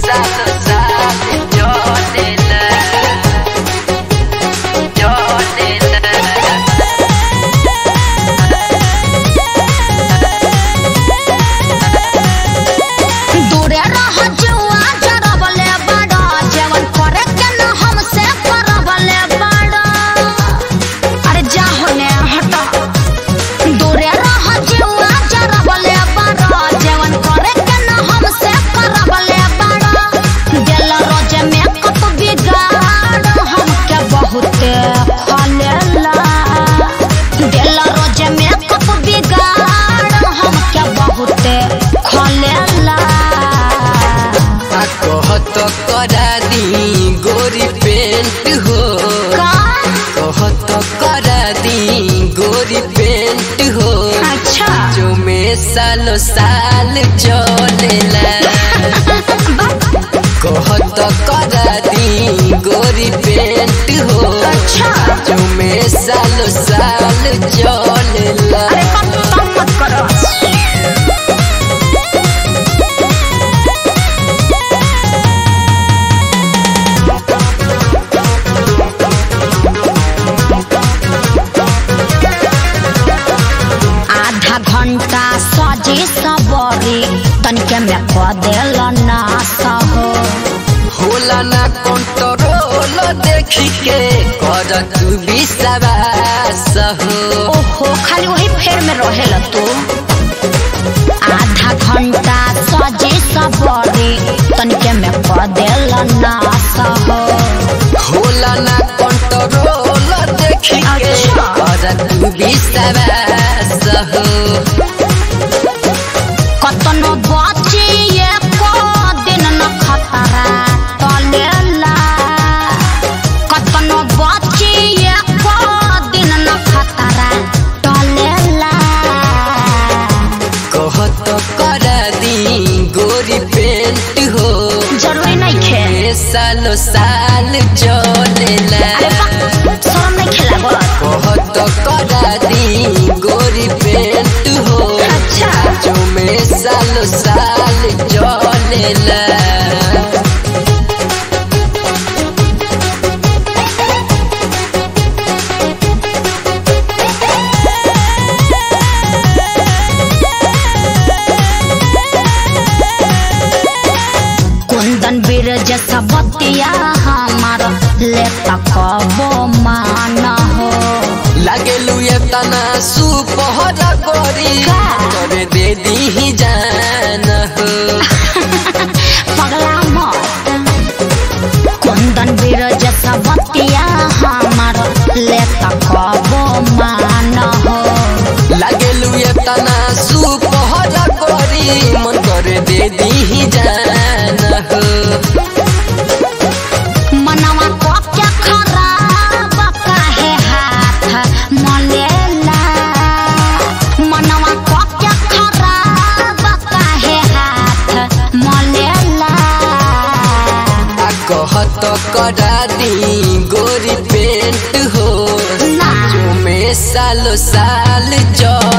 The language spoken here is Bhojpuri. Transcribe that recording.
सालो साल चलेला चलेला दूरे रह जुआ जरबले बड़ा जेवन करे के न हमसे करबले बड़ा अरे जा होने हटा दूरे रह जुआ जरबले बड़ा जेवन करे के न हमसे करबले बड़ा दिल रोज में कत बिगाड़ हमके बहुते खलेला दिल रोज में कत बिगाड़ हमके बहुते खलेला आ कहत करा दी गोरी पेंट हो का कहत करा दी गोरी पेंट हो अच्छा जो में सालो साल चलेला कहत करा दी गोरी पेंट हो अच्छा जो में सालो साल चलेला अरे कम कम मत करो आधा घंटा सजी सबरी तनिके में क देल ना सहो होला ना कंट्रोल देखी के कर तू विश्वास हो ओहो खाली वही फेर में रहेल तू आधा घंटा सजी सबरी तनिके में क देल ना सहो होला ना कंट्रोल देखी के अच्छा। कर तू विश्वास हो कतनो बचिए को दिन न खतरा टलेला कतनो बचिए को दिन न खतरा टलेला कहत कर दी गोरी पेंट हो जरूरी नहीं खे ए सालो साल चलेला अरे बा शरम नहीं खेला बस कहत कर दी गोरी पेंट हो अच्छा जो में सालो साल चलेला कुंदन बीरज सबतिया हमार लेता कबो मान हो लागेलू ये तना सुपहर गोरी का? करे दे दी जान हो पगला मत कुंदन बीरज सबतिया हमार लेता कबो मान हो लागेलू ये तना सुपहर गोरी मन करे दे दी जान हो मनवा को क्या खराब काहे हाथ मलेला मनवा को क्या खराब काहे हाथ मलेला आ कहत करा दी गोरी पेंट हो ना जो में सालो साल चल